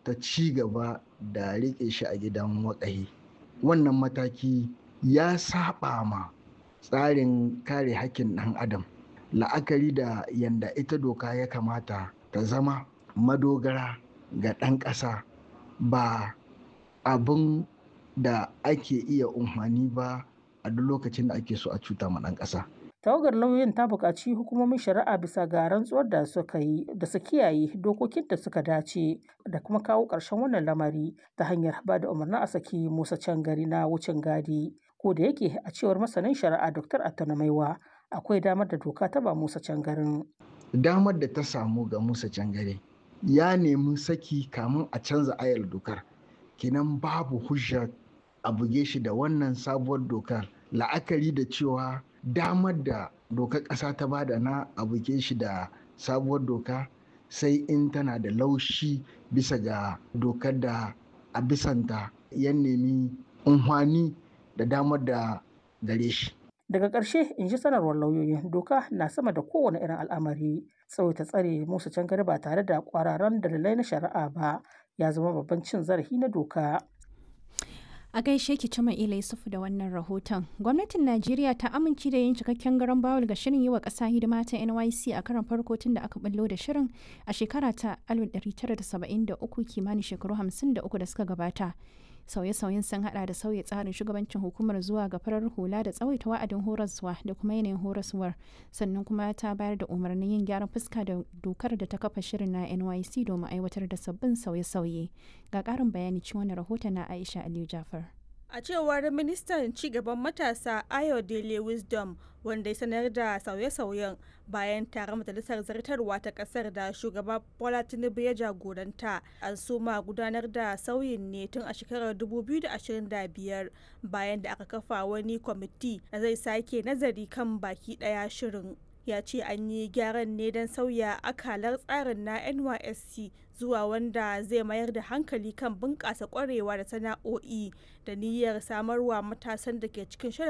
ta ci gaba da riƙe shi a gidan waƙahi wannan mataki ya saba ma tsarin kare hakkin ɗan adam la'akari da yadda ita doka ya kamata ta zama madogara ga ɗan ƙasa ba abin da ake iya umarni ba a duk lokacin da ake so a cuta ma ɗan ƙasa. tawagar lauyoyin ta buƙaci hukumomin shari'a bisa ga rantsuwar da suka yi da su kiyaye dokokin da suka dace da kuma kawo ƙarshen wannan lamari ta hanyar ba da umarnin a saki musa gari na wucin gadi ko da yake a cewar masanin shari'a dr attana maiwa akwai damar da doka ta ba musa garin. damar da ta samu ga musa gari ya nemi saki kamun a canza ayar dokar kenan babu hujja a buge shi da wannan sabuwar dokar la'akari da cewa damar da dokar ƙasa ta bada na a buge shi da sabuwar doka sai in tana da laushi bisa ga dokar da a bisanta ya nemi unhwani da damar da gare shi. Daga ƙarshe in ji sanarwar lauyoyin doka na sama da kowane irin al'amari tsawaita tsare musu can gari ba tare da ƙwararan dalilai na shari'a ba ya zama babban cin zarafi na doka. A gaishe ki Cima Ila Yusufu da wannan rahoton. Gwamnatin Najeriya ta amince da yin cikakken garan bawul ga shirin yi wa ƙasa hidima ta NYC a karan farko tun da aka ballo da shirin a shekara ta 1973 kimanin shekaru 53 da suka gabata. Sauye-sauyen sun hada da sauya tsarin shugabancin hukumar zuwa ga farar hula da tsawaita wa'adin horaswa da kuma yanayin horaswar sannan kuma ta bayar da umarnin yin gyaran fuska da dokar da ta kafa shirin na NYC domin aiwatar da sabbin sauye-sauye. Ga ƙarin bayani cikin wani rahoton na Aisha Aliyu Jafar. A cewar ministan cigaban matasa Ayo Dele Wisdom wanda ya sanar da sauye-sauyen bayan taron majalisar zartarwa ta kasar da shugaba Bola Tinubu ya jagoranta an suma gudanar da sauyin ne tun a shekarar 2025 bayan da aka kafa wani kwamiti da zai sake nazari kan baki daya shirin. ya ce an yi gyaran ne don sauya akalar tsarin na nysc zuwa wanda zai mayar da hankali kan bunƙasa ƙwarewa da sana'o'i da niyyar samarwa matasan da ke cikin shirin